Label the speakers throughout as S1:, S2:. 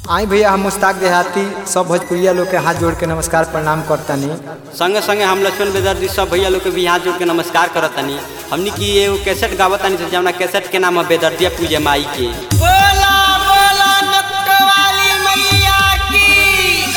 S1: आई भैया हम मुस्ताक देहाती सब भोजपुरिया लोग के हाथ जोड़ के नमस्कार प्रणाम करतानी
S2: संगे संगे हम लक्ष्मण बेदर्दी सब भैया लोग के भी हाथ जोड़ के नमस्कार करत तनी हमनी की एगो कैसेट गावत तनी से जौना कैसेट के नाम है बेदर्दिया पूजे माई के
S3: बोला बोला नटवाली मैया की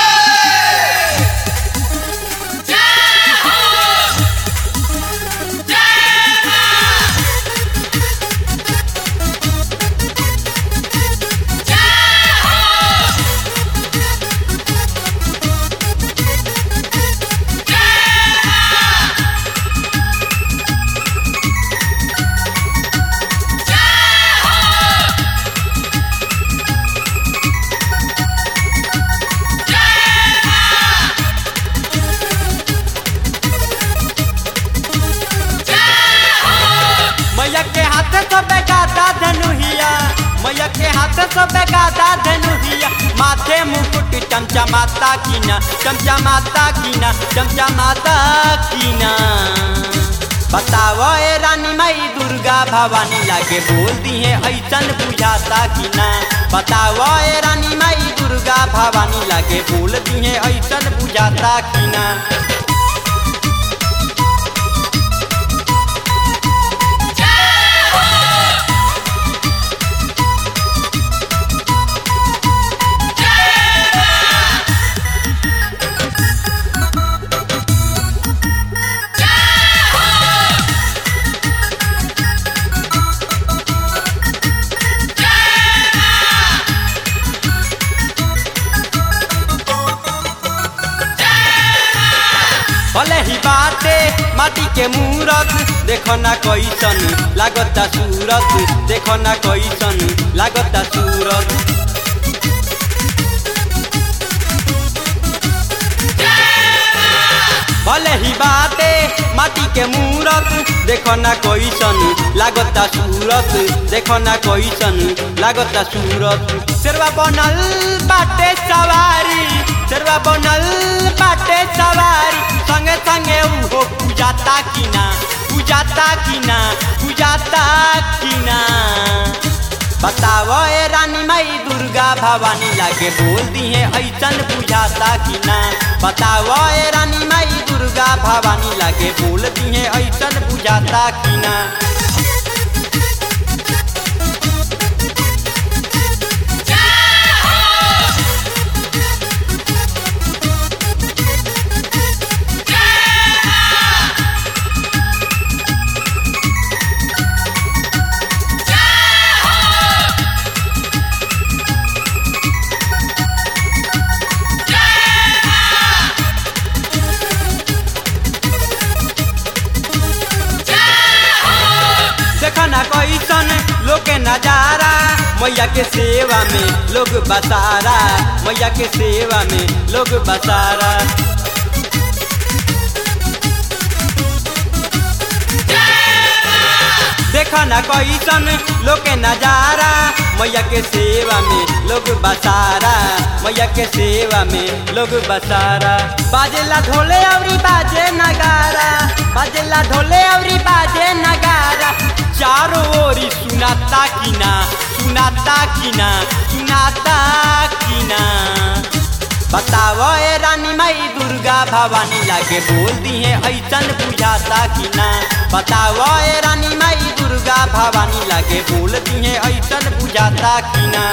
S2: मैया के हाथ से बेगादा धनुहिया मैया के हाथ से बेगादा धनुहिया माथे मुकुट चमचमाता कीना चमचमाता कीना चमचमाता कीना बताओ ए रानी माई दुर्गा भवानी लागे बोल दी है ऐसन बुझाता कि ना बताओ ए रानी माई दुर्गा भवानी लागे बोल दी है ऐसन बुझाता कि ना भले ही बाटे माटी के मूरत देखो ना कैसन लागता सूरत देखो ना कैसन लागता सूरत भले ही बाटे माटी के मूरत देखो ना कैसन लागता सूरत देखो ना कैसन लागता सूरत शेरवा बनल बाटे सवारी शेरवा बनल बाटे सवारी संगे संगे उहो पूजाता कि ना पूजाता कि ना पूजाता कि ना बताओ ए रानी माई दुर्गा भवानी लागे बोल दी है ऐसन बुझाता कि ना बताओ ए रानी माई दुर्गा भवानी लागे बोल दी है ऐसन बुझाता कि ना देखो ना कैसन लोग के नजारा मैया के सेवा में लोग बसारा मैया के सेवा में लोग बसारा देखो ना कैसन लोग के नजारा मैया के सेवा में लोग बसारा मैया के सेवा में लोग बसारा बाजेला ढोले अवरी बाजे नगारा बाजेला ढोले अवरी बाजे नगारा चारों ओरी सुनाता कि ना सुनाता कि ना सुनाता कि ना बताओ ए रानी माई दुर्गा भवानी लागे बोल दी है ऐसन बुझाता कि ना बताओ ए रानी माई दुर्गा भवानी लागे बोल दी है ऐसन बुझाता कि ना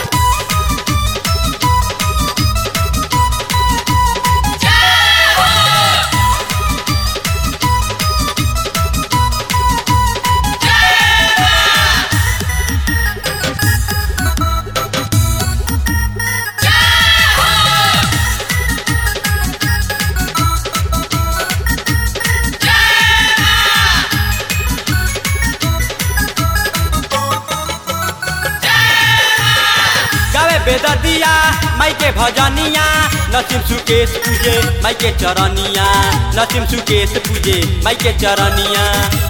S2: गावे बेददिया माई के भजनिया नसीम सुकेश पूजे माई के चरनिया नसीम सुकेश पूजे माई के चरनिया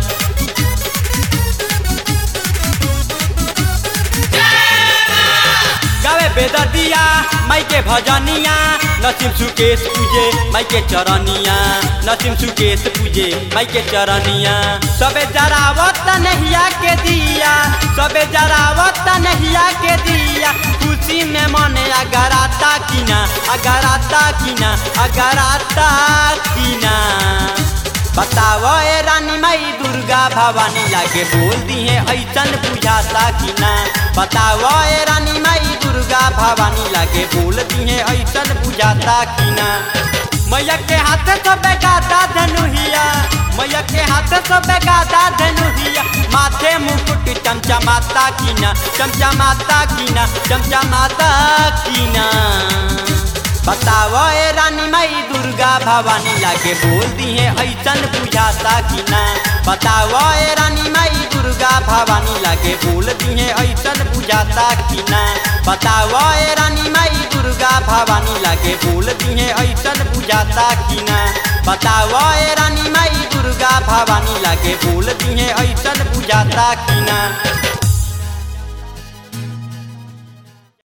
S2: गावे बेददिया माई के भजनिया नसीम सुकेश पूजे माई के चरनिया नसीम सुकेश पूजे माई के चरनिया सबे जरावत नहिया के दिया सबे जरावत नहिया के दिया खुश खुशी में मने अगराता की ना अगराता की ना अगराता की ना बताओ ए रानी माई दुर्गा भवानी लागे बोल दी है ऐसन बुझाता कि ना बताओ ए रानी माई दुर्गा भवानी लागे बोल दी है ऐसन बुझाता कि ना मैया के हाथ तो बेगाता धनुहिया मैया के हाथ तो बेगाता धनुहिया माथे मुकुट चमचमाता की ना चमचमाता की ना चमचमाता की ना बताओ ए रानी माई दुर्गा भवानी लागे बोल दी है ऐसन बुझाता कि ना बताओ ए रानी माई दुर्गा भवानी लागे बोल दी है ऐसन बुझाता कि ना बताओ ए रानी माई दुर्गा भवानी लागे बोल दी है ऐसन बुझाता कि ना बताओ ए रानी माई दुर्गा भवानी लागे बोल दी है ऐसन बुझाता कि ना